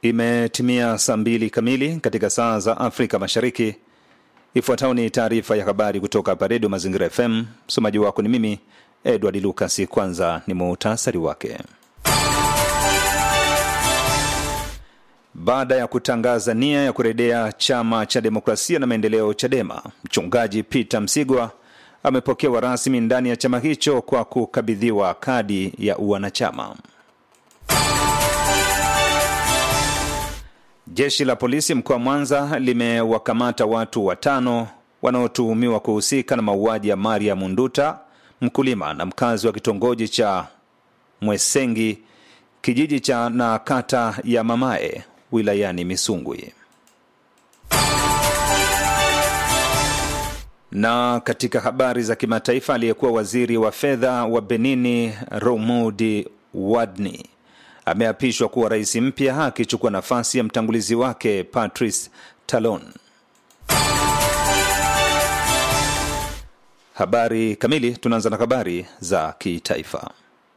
Imetimia saa mbili kamili katika saa za Afrika Mashariki. Ifuatayo ni taarifa ya habari kutoka hapa Redio Mazingira FM. Msomaji wako ni mimi Edward Lucas. Kwanza ni muhtasari wake. Baada ya kutangaza nia ya kurejea chama cha demokrasia na maendeleo CHADEMA, mchungaji Peter Msigwa amepokewa rasmi ndani ya chama hicho kwa kukabidhiwa kadi ya uwanachama. Jeshi la polisi mkoa wa Mwanza limewakamata watu watano wanaotuhumiwa kuhusika na mauaji ya Maria Munduta, mkulima na mkazi wa kitongoji cha Mwesengi, kijiji cha na kata ya Mamae wilayani Misungwi. Na katika habari za kimataifa, aliyekuwa waziri wa fedha wa Benini Romuald Wadni ameapishwa kuwa rais mpya akichukua nafasi ya mtangulizi wake Patrice Talon. Habari kamili. Tunaanza na habari za kitaifa.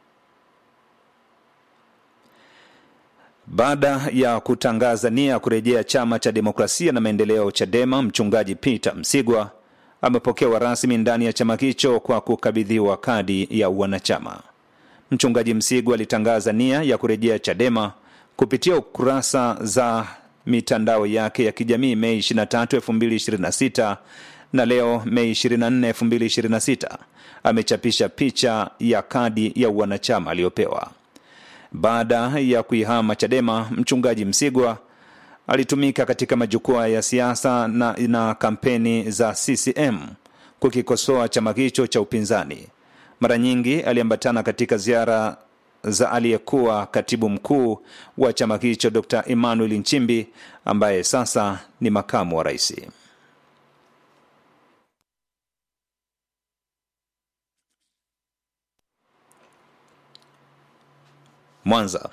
Baada ya kutangaza nia ya kurejea chama cha demokrasia na maendeleo CHADEMA, mchungaji Peter Msigwa amepokewa rasmi ndani ya chama hicho kwa kukabidhiwa kadi ya uwanachama. Mchungaji Msigwa alitangaza nia ya kurejea CHADEMA kupitia ukurasa za mitandao yake ya kijamii Mei 23, 2026 na leo Mei 24, 2026 amechapisha picha ya kadi ya uwanachama aliyopewa. Baada ya kuihama CHADEMA, mchungaji Msigwa alitumika katika majukwaa ya siasa na, na kampeni za CCM kukikosoa chama hicho cha upinzani. Mara nyingi aliambatana katika ziara za aliyekuwa katibu mkuu wa chama hicho Dr. Emmanuel Nchimbi ambaye sasa ni makamu wa rais. Mwanza.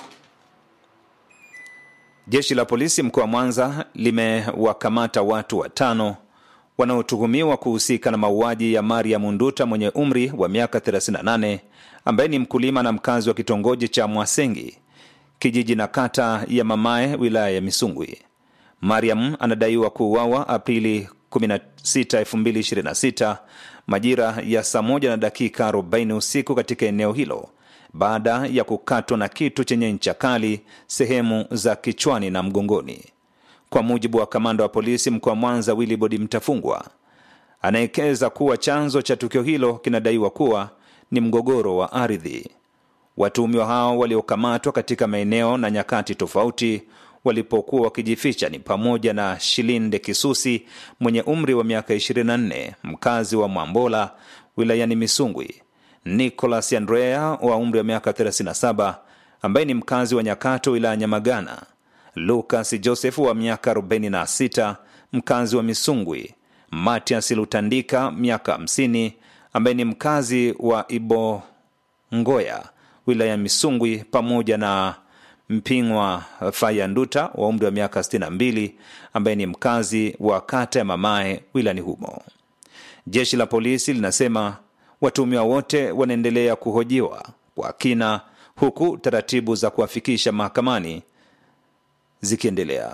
Jeshi la polisi mkoa wa Mwanza limewakamata watu watano wanaotuhumiwa kuhusika na mauaji ya Maria Munduta mwenye umri wa miaka 38 ambaye ni mkulima na mkazi wa kitongoji cha Mwasengi kijiji na kata ya Mamae wilaya ya Misungwi. Mariam anadaiwa kuuawa Aprili 16, 2026 majira ya saa moja na dakika 40 usiku katika eneo hilo baada ya kukatwa na kitu chenye ncha kali sehemu za kichwani na mgongoni. Kwa mujibu wa kamanda wa polisi mkoa wa Mwanza Willibod Mtafungwa, anaeleza kuwa chanzo cha tukio hilo kinadaiwa kuwa ni mgogoro wa ardhi. Watuhumiwa hao waliokamatwa katika maeneo na nyakati tofauti walipokuwa wakijificha ni pamoja na Shilinde Kisusi mwenye umri wa miaka 24 mkazi wa Mwambola wilayani Misungwi, Nicolas Andrea wa umri wa miaka 37 ambaye ni mkazi wa Nyakato wilaya Nyamagana, Lucas Joseph wa miaka 46 mkazi wa Misungwi, Matias Lutandika miaka 50 ambaye ni mkazi wa Ibongoya wilaya ya Misungwi, pamoja na Mpingwa Fayanduta wa umri wa miaka 62 ambaye ni mkazi wa kata ya Mamae wilayani humo. Jeshi la polisi linasema watuhumiwa wote wanaendelea kuhojiwa kwa kina huku taratibu za kuwafikisha mahakamani zikiendelea.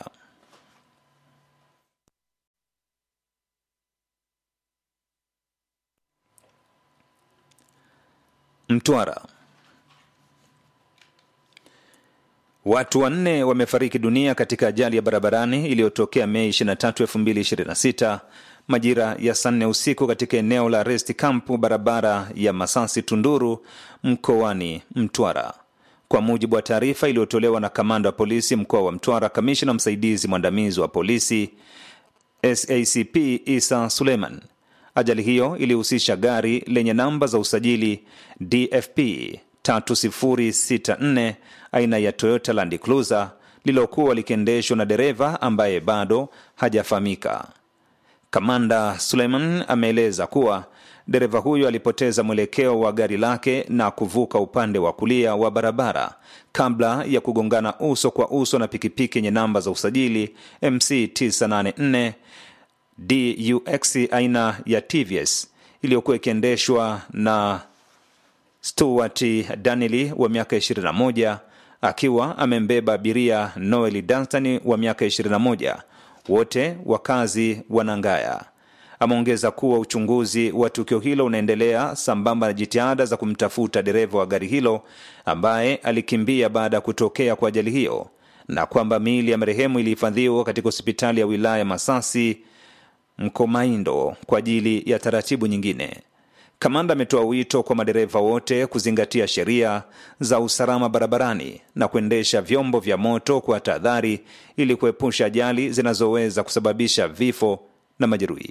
Mtwara, watu wanne wamefariki dunia katika ajali ya barabarani iliyotokea Mei 23, 2026 majira ya saa nne usiku katika eneo la Rest Camp, barabara ya Masasi Tunduru, mkoani Mtwara. Kwa mujibu wa taarifa iliyotolewa na kamanda wa polisi mkoa wa Mtwara, kamishna msaidizi mwandamizi wa polisi SACP Isa Suleiman, ajali hiyo ilihusisha gari lenye namba za usajili DFP 3064 aina ya Toyota Land Cruiser lililokuwa likiendeshwa na dereva ambaye bado hajafahamika. Kamanda Suleiman ameeleza kuwa dereva huyo alipoteza mwelekeo wa gari lake na kuvuka upande wa kulia wa barabara kabla ya kugongana uso kwa uso na pikipiki yenye namba za usajili MC 984 DUX aina ya TVS iliyokuwa ikiendeshwa na Stuart Danieli wa miaka 21 akiwa amembeba abiria Noel Dunstan wa miaka 21, wote wakazi wa Nangaya. Ameongeza kuwa uchunguzi wa tukio hilo unaendelea sambamba na jitihada za kumtafuta dereva wa gari hilo ambaye alikimbia baada ya kutokea kwa ajali hiyo, na kwamba miili ya marehemu ilihifadhiwa katika hospitali ya wilaya Masasi Mkomaindo kwa ajili ya taratibu nyingine. Kamanda ametoa wito kwa madereva wote kuzingatia sheria za usalama barabarani na kuendesha vyombo vya moto kwa tahadhari ili kuepusha ajali zinazoweza kusababisha vifo na majeruhi.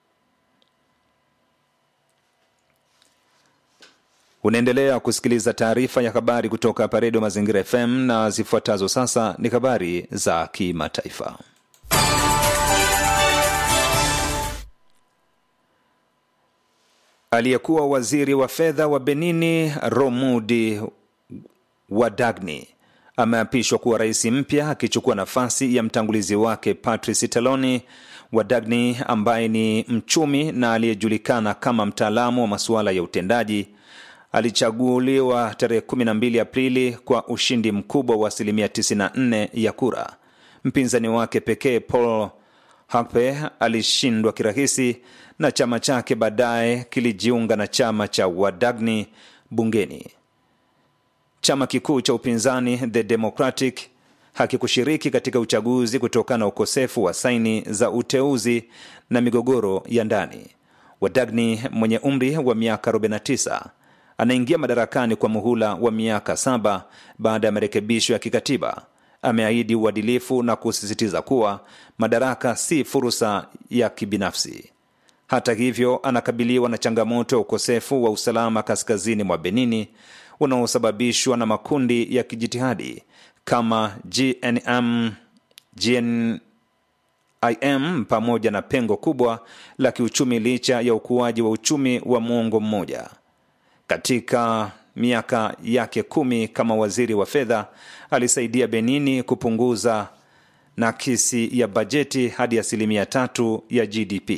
Unaendelea kusikiliza taarifa ya habari kutoka hapa Redio Mazingira FM na zifuatazo sasa ni habari za kimataifa. Aliyekuwa waziri wa fedha wa Benini Romudi Wadagni ameapishwa kuwa rais mpya akichukua nafasi ya mtangulizi wake Patrice Taloni. Wadagni ambaye ni mchumi na aliyejulikana kama mtaalamu wa masuala ya utendaji alichaguliwa tarehe 12 Aprili kwa ushindi mkubwa wa asilimia 94 ya kura. Mpinzani wake pekee Paul Hakpe alishindwa kirahisi na chama chake baadaye kilijiunga na chama cha Wadagni bungeni. Chama kikuu cha upinzani The Democratic hakikushiriki katika uchaguzi kutokana na ukosefu wa saini za uteuzi na migogoro ya ndani. Wadagni mwenye umri wa miaka 49 anaingia madarakani kwa muhula wa miaka saba baada ya marekebisho ya kikatiba. Ameahidi uadilifu na kusisitiza kuwa madaraka si fursa ya kibinafsi. Hata hivyo, anakabiliwa na changamoto ya ukosefu wa usalama kaskazini mwa Benini unaosababishwa na makundi ya kijitihadi kama GNM, GNIM pamoja na pengo kubwa la kiuchumi licha ya ukuaji wa uchumi wa muongo mmoja. Katika miaka yake kumi kama waziri wa fedha alisaidia Benini kupunguza nakisi ya bajeti hadi asilimia tatu ya GDP.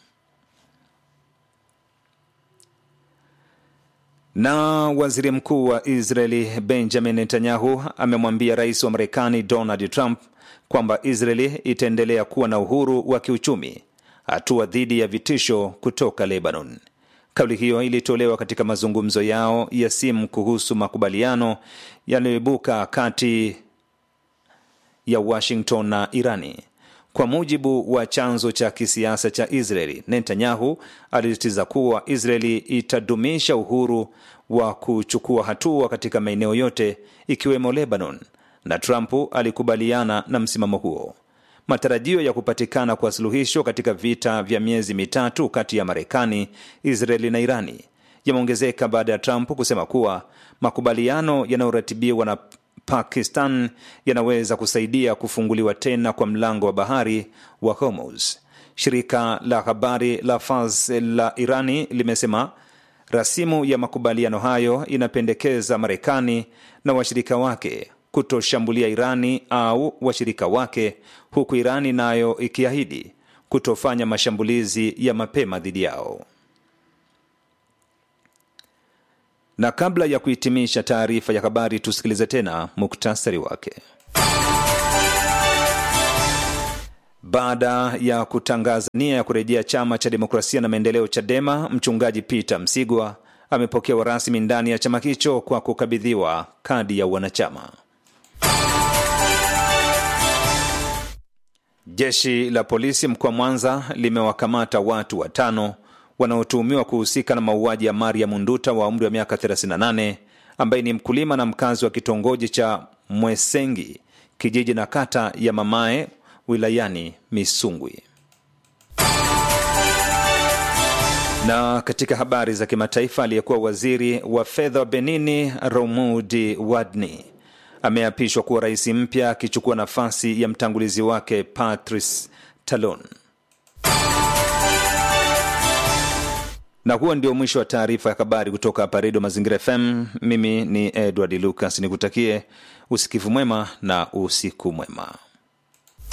Na waziri mkuu wa Israeli Benjamin Netanyahu amemwambia rais wa Marekani Donald Trump kwamba Israeli itaendelea kuwa na uhuru wa kiuchumi, hatua dhidi ya vitisho kutoka Lebanon. Kauli hiyo ilitolewa katika mazungumzo yao ya simu kuhusu makubaliano yaliyoibuka kati ya Washington na Irani. Kwa mujibu wa chanzo cha kisiasa cha Israeli, Netanyahu alisisitiza kuwa Israeli itadumisha uhuru wa kuchukua hatua katika maeneo yote ikiwemo Lebanon, na Trump alikubaliana na msimamo huo. Matarajio ya kupatikana kwa suluhisho katika vita vya miezi mitatu kati ya Marekani, Israeli na Irani yameongezeka baada ya Trump kusema kuwa makubaliano yanayoratibiwa na Pakistan yanaweza kusaidia kufunguliwa tena kwa mlango wa bahari wa Hormuz. Shirika la habari la Fars la Irani limesema rasimu ya makubaliano hayo inapendekeza Marekani na washirika wake kutoshambulia Irani au washirika wake, huku Irani nayo ikiahidi kutofanya mashambulizi ya mapema dhidi yao. Na kabla ya kuhitimisha taarifa ya habari, tusikilize tena muktasari wake. Baada ya kutangaza nia ya kurejea chama cha demokrasia na maendeleo CHADEMA, mchungaji Peter Msigwa amepokewa rasmi ndani ya chama hicho kwa kukabidhiwa kadi ya wanachama. Jeshi la polisi mkoa Mwanza limewakamata watu watano wanaotuhumiwa kuhusika na mauaji ya Mariam Nduta wa umri wa miaka 38 ambaye ni mkulima na mkazi wa kitongoji cha Mwesengi kijiji na kata ya Mamae wilayani Misungwi. Na katika habari za kimataifa, aliyekuwa waziri wa fedha wa Benini Romudi Wadni ameapishwa kuwa rais mpya akichukua nafasi ya mtangulizi wake Patrice Talon. na huo ndio mwisho wa taarifa ya habari kutoka hapa redio mazingira fm mimi ni edward lucas nikutakie usikivu mwema na usiku mwema